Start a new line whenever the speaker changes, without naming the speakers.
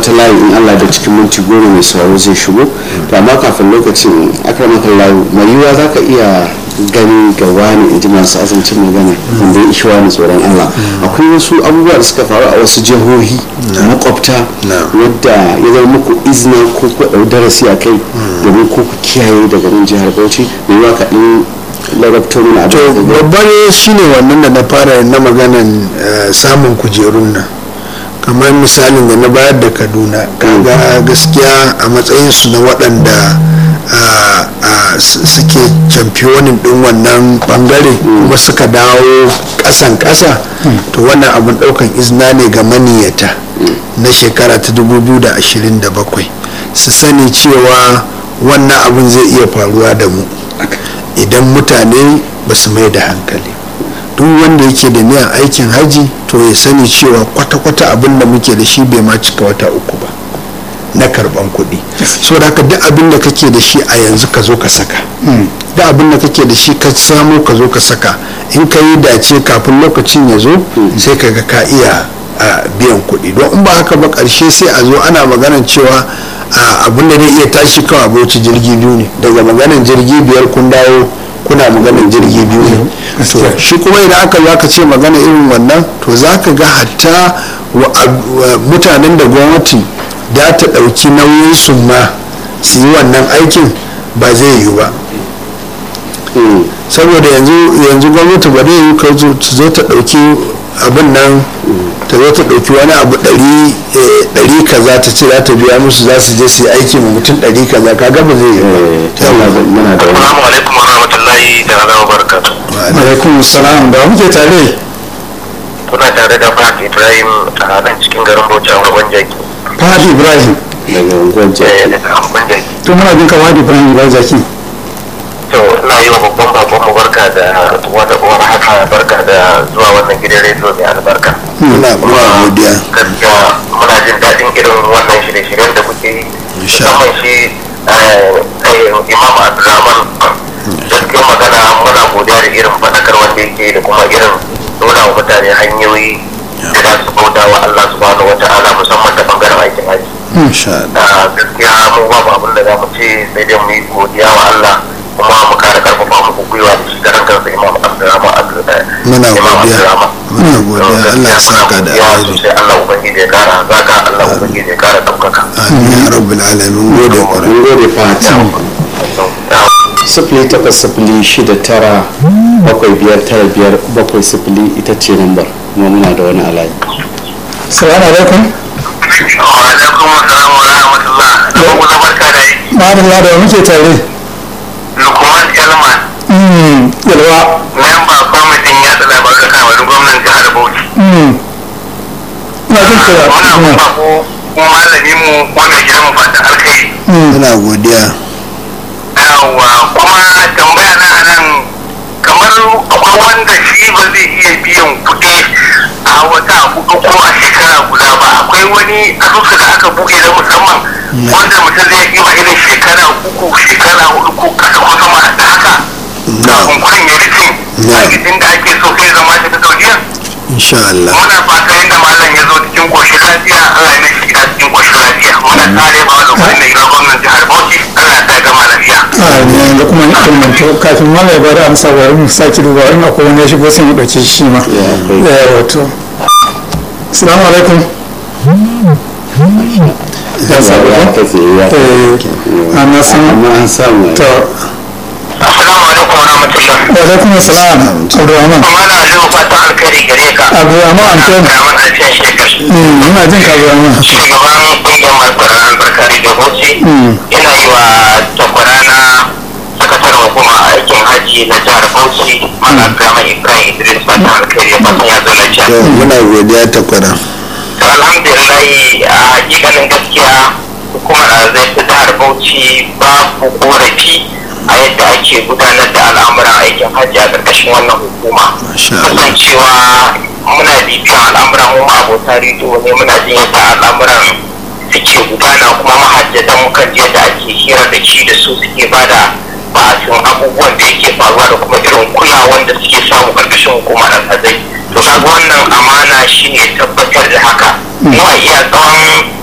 wata layi in Allah da cikin minti goma mai sauraro zai shigo to amma kafin lokacin akramakan layu mai yiwuwa za ka iya gani ga wani in ji masu azancin magana wanda ya ishi wani tsoron Allah akwai wasu abubuwa da suka faru a wasu jihohi makwabta wadda ya zama muku izina ko ku ɗau darasi a kai domin ko ku kiyaye daga nan jihar Bauchi mai yiwuwa ka ɗin larabto mana
to babban shine wannan da na fara na maganan samun kujerun nan kamar misalin da na bayar da kaduna kaga gaskiya a matsayinsu na waɗanda suke camfiyonin ɗin wannan ɓangare kuma suka dawo ƙasan ƙasa to wannan abin ɗaukan izina ne ga maniyata na shekara ta 2027 su sani cewa wannan abin zai iya faruwa da mu idan mutane ba su mai da hankali duk wanda yake da niyan aikin haji to ya sani cewa kwata-kwata abin da muke da shi bai ma cika wata uku ba na karban kuɗi so da duk abin da kake da shi a yanzu ka zo ka saka duk abin da kake da shi ka samu ka zo ka saka in ka yi dace kafin lokacin ya zo sai ka ga ka iya biyan kuɗi don in ba haka ba ƙarshe sai a zo ana maganar cewa abin da zai iya tashi kawai bauchi jirgi biyu ne daga maganar jirgi biyar kun dawo kuna maganar jirgi biyu ne to shi kuma idan aka zo aka ce magana irin wannan to za ka ga hatta mutanen da gwamnati da ta ɗauki nauyin su ma su yi wannan aikin ba zai yiwu ba saboda yanzu gwamnati ba zai yi ka zo ta ɗauki abin nan ta zo ta ɗauki wani abu ɗari kaza ta ce za ta biya musu za su je su yi aiki ma mutum ɗari kaza ka gaba zai yi
Assalamu alaikum warahmatullahi da wa barakatuh.
alaikum salam da muke tare
Kuna tare da Fahad Ibrahim a nan cikin garin Bauchi a Unguwan Jaki.
Fahad Ibrahim
daga unguwar
Eh, daga Unguwan Jaki.
to muna jin ka Fahad Ibrahim Ibrahim Zaki
To, ina yi wa babban bakon mu barka da wata uwar haka barka da zuwa wannan gidan rediyo mai albarka.
muna muna godiya
Gaskiya muna jin daɗin irin wannan shirye-shiryen da kuke yi.
Insha
Musamman shi eh, eh, Imam Abdulrahman gaskiya magana muna godiya da irin faɗakar wanda yake da kuma irin nuna wa mutane hanyoyi da za su bauta wa Allah subhanahu wa ta'ala musamman ta bangaren aikin haji.
insha Allah
da gaskiya mu babu abin da za mu ce sai dai mu yi godiya wa Allah kuma mu kara karfafa muku gwiwa da shi karan kansa Imam Abdulrahman
Muna
Imam
godiya.
Abdulrahman.
Muna godiya.
To,
Allah ya
gaskiya
saka da
muna godiya
alheri.
sosai. Allah ubangiji ya kara zaka Allah ubangiji ya kara ɗaukaka.
amin ya rabbul alamin gode kwarai
mun gode fata sifili takwas sifili shida tara bakwai biyar tara biyar bakwai sifili ita ce lambar kuma muna da wani alayi
salamu alaikum
Wa alaikum assalam wa rahmatullah. Da kuma barka da yi.
ma'adalla da muke tare
Lukman Elman,
Mm, yalwa
memba kwamitin yaɗa labarai da kawarin gwamnan jihar Bauchi.
Mm. ina jin ka
Muna
Mm.
kuma ko kuma malami mu wanda gidan mu fata alkai.
Mm.
muna godiya
Yawwa kuma tambaya na nan kamar akwai wanda shi ba zai iya biyan kuɗi a wata hudu ko a shekara guda ba akwai wani asusu da aka buɗe na musamman wanda mutum zai iya irin shekara uku shekara hudu ko kasa ko sama da haka kafin kuɗin ya rufe
Na.
a da ake so sai zama ta ta saudiya
insha Allah
muna fata yadda malam ya zo cikin koshin lafiya Allah ya mishi gida cikin koshin lafiya muna tare ba wani kuɗin da ira gwamnan jihar Bauchi Allah ta gama lafiya.
Ah, da kuma ilmanto kafin ma mai bada amsa bari mu sake duba in akwai wani ya shigo sai mu ɗauke shi ma
akwai.
Eh, wato assalamu alaikum ya sabu
ya katse ya
eh ana san
amma an samu
to
Assalamu alaikum wa rahmatullah.
wa alaikum assalam abdurrahman
Kuma na zo fatan alkhairi gare ka.
abdurrahman antoni
Rahman Alfiyan Shekar.
Mm, muna jin ka abdurrahman
Shugaban ƙungiyar Malkwaran Albarkari da Bauchi. Ina yi wa takwarana sakataren hukumar aikin hajji na jihar Bauchi. Mana Abdulrahman Ibrahim Idris fatan alkhairi ya fatan ya zo lafiya.
to muna godiya ta kwara
To alhamdulillahi a hakikanin gaskiya hukumar zai ta jihar Bauchi babu korafi a yadda ake gudanar da al'amuran aikin hajji a ƙarƙashin wannan hukuma.
Masha Allah.
Kasancewa muna bibiyan al'amuran mu abota rediyo ne muna jin yadda al'amuran suke gudana kuma mahajjatan mukan ji yadda ake hira da shi da su suke bada ba'asin abubuwan da yake faruwa da kuma irin kulawan da suke samu ƙarƙashin hukumar alhazai to kaga wannan amana shine tabbatar da haka mu a iya tsawon